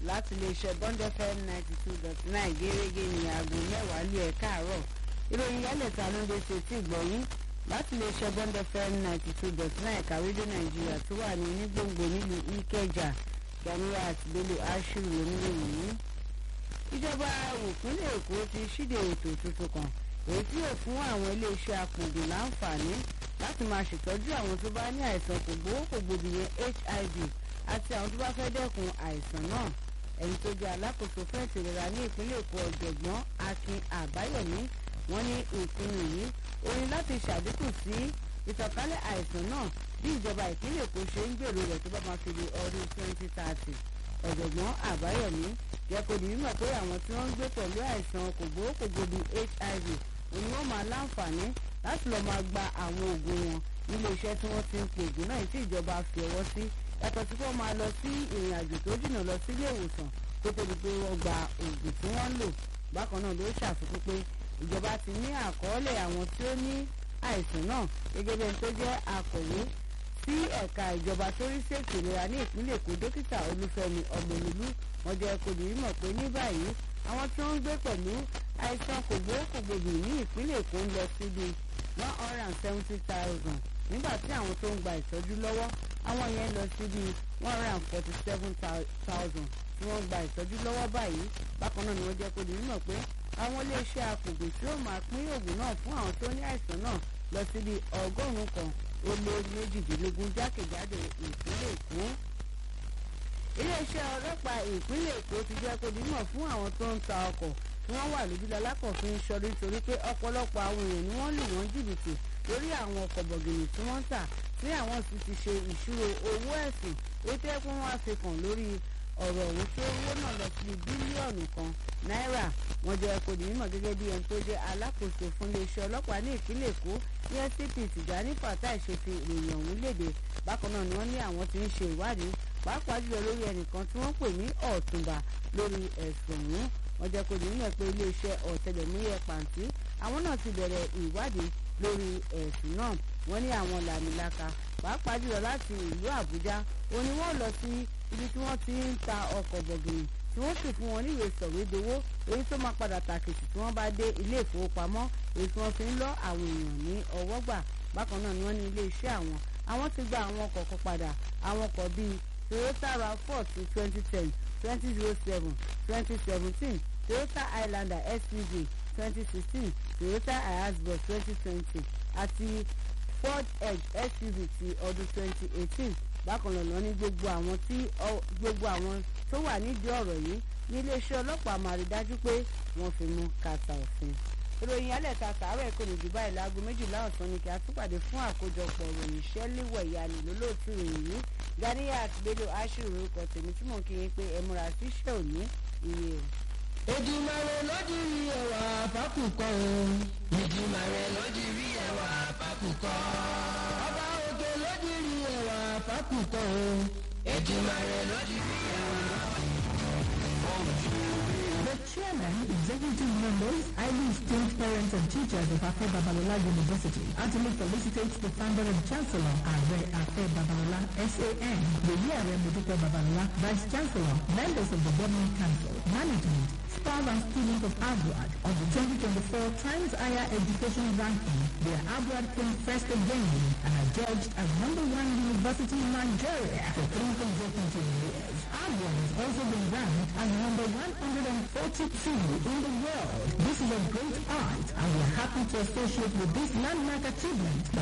láti iléeṣẹ́ bond fm ninety two dot nine gẹ́gẹ́ ní aago mẹ́wàá lé ẹ̀ káàárọ̀ ìròyìn yálẹ̀ta ló ń dé sí etí ìgbọ̀yìn láti iléeṣẹ́ bond fm ninety two dot nine kàwédé nàìjíríà tó wà ní onígbòǹgbò nílùú ìkẹjà ganiya àti bello ashiru lónílẹ̀ yìí ìjọba ìpínlẹ̀ èkó ti ṣíde ètò tuntun kan èyí tí yóò fún àwọn iléeṣẹ́ apòdù láǹfààní láti máa ṣètọ́jú àwọn tó bá ní àìsàn kògbókògbòdì yẹn hiv àti àwọn tó bá fẹ́ dẹ́kun àìsàn náà ẹni tó jẹ́ alákòóso fún ètò ìlera ní ìpínlẹ̀ èkó ọ̀jọ̀gbọ́n akin àbáyọ̀mí wọ́n ní ìpinnu yìí ó ní láti ṣàdínkù sí ìtànkálẹ̀ àìsàn náà bí ìjọba ìpínlẹ̀ èkó ṣe ń gbèrò rẹ̀ tó bá máa fi di ọdún 2030 ọ̀jọ̀gbọ́n àbáyọ̀mí jẹ́ kó di mímọ̀ pé àwọn tí wọ́n ń gbé pẹ̀lú àìsàn kògbókògbòdì hiv òun ni wọ́n máa láǹfààní láti lọ́ọ́ máa gba àwọn oògùn wọn nílé iṣẹ́ tí wọ́n ti ń pe oògùn náà tí ìjọba fi ọwọ́ sí yàtọ̀ sí wọ́n máa lọ sí ìrìn àjò tó jìnnà lọ sí ilé ìwòsàn tó tóbi pé wọ́n gba oògùn tí wọ́n ń lò bákan náà ló ṣàfikún pé ìjọba ti ní àkọọ́lẹ̀ àwọn tí ó ní àìsàn náà gẹ́gẹ́ bí ẹni tó jẹ́ akọ̀wé sí ẹ̀ka ìjọba tó rí sí ètò ìlera ní ìpínlẹ̀ èkó dókítà olúfẹ́mi ọmọlúlú wọn jẹ́ kó di mímọ̀ pé ní báyìí àwọn tí wọ́n ń gbé pẹ̀lú àìsàn kògbókògbòdì ní ìpínlẹ̀ èkó ń lọ síbi one hundred and seventy thousand nígbà tí àwọn tó ń gba ìtọ́jú lọ́wọ́ àwọn yẹn lọ síbi one hundred and forty seven thousand tí wọ́n gba ìtọ́jú lọ́wọ́ báyìí bákan náà ni wọ́n jẹ́ kó di mímọ̀ pé àwọn iléeṣẹ́ apògbè tí ó máa pín oògùn náà fún àwọn tó ní àìsàn náà lọ síbi ọgọ́rùn-ún kan ó lé méjìdínlógún jákèjádò ìpínlẹ̀ èkó iléeṣẹ́ ọlọ́pàá ìpínlẹ̀ èkó ti jẹ́ kó di mímọ̀ fún àwọn tó ń ta ọkọ̀ tí wọ́n wà lójúlọ alákọ̀ọ́fin sọrí torí pé ọ̀pọ̀lọpọ̀ àwọn èèyàn ni wọ́n lù wọ́n jìbìtì lórí àwọn ọkọ̀ bọ̀gìnì tí wọ́n ń tà tí àwọn sì ti ṣe ìṣirò owó ẹ̀sìn ó tẹ́ kí wọ́n á fi kàn lórí ọ̀rọ̀ ọ̀hún tí owó náà lọ sí bílíọ̀nù kan náírà wọ́n jẹ́ kó di mímọ̀ gẹ́gẹ́ bí ẹni tó jẹ́ alákòóso fún iléeṣẹ́ ọlọ́pàá ní ìpínlẹ̀ èkó ní scp tìjàní fatai ṣe fi ìròyìn ọ̀hún léde bákan náà ni wọ́n ní àwọn ti ń ṣe ìwádìí pàápàá jùlọ lórí ẹnìkan tí wọ́n pè ní ọ̀túnba lórí ẹ̀sùn ọ̀hún wọ́n jẹ́ kó di mímọ̀ pé iléeṣẹ́ ọ̀tẹlẹ̀múyẹ́ pàǹtí àwọn náà ti bẹ̀rẹ̀ ìwádìí lórí ẹ̀sùn náà wọ́n ní àwọn làmìlaka pàápàá jùlọ láti ìlú àbújá òun ni wọ́n lọ sí ibi tí wọ́n ti ń ta ọkọ̀ bọ̀gìnì tí wọ́n sì fún wọn níwèé sọ̀wédowó èyí tó máa padà tàkìtì tí wọ́n bá dé ilé ìfowópamọ́ èyí tí wọ́n fi ń lọ àwọn èèyàn ní ọwọ́ gbà bákan náà ni wọ́n ní ilé iṣẹ́ àwọn àwọn ti gba àwọn ọkọ̀ kan padà àwọn ọkọ̀ bíi toyota rav4 ti twenty ten twenty zero seven twenty seventeen toyota highlander suv twenty sixteen toyota hiace twenty twenty àti ford edge suv ti ọdún twenty eighteen bákan náà lọ ní gbogbo àwọn tí gbogbo àwọn tó wà nídìí ọ̀rọ̀ yìí ní iléeṣẹ́ ọlọ́pàá máa rí dájú pé wọ́n fi mú kàtà òfin. ìròyìn alẹ́ta tààrọ̀ ẹ̀kọ́ ní jù báyìí láago méjìlá ọ̀sán ni kí a túpàdé fún àkójọpọ̀ ìròyìn ṣẹ́líwẹ̀ ìyanu lólóòtú ìròyìn yìí ganiya àti bello ashiru orúkọ tèmi tí mò ń kí yín pé ẹ múra sí iṣẹ́ òní iye o. Èdùmàrè lódìrí ẹwà fákùkọ o. Èdùmàrè lódìrí ẹwà fákùkọ. Ọba òkè lódìrí ẹwà fákùkọ o. Èdùmàrè lódìrí ẹwà The chairman, executive members, highly esteemed parents and teachers of Afe Babalola University heartily felicitate the founder and chancellor, Are Afe Babalola, SAN, Yeye Are Modupe Babalola, Vice Chancellor, members of the Governing Council, management, staff and students of Agwad on the 2024 Times Higher Education Ranking. Their Agwad came first again and are judged as number one university in Nigeria for three consecutive years. Agwad has also been ranked as number 142 in the world. This is a great art and we are happy to associate with this landmark achievement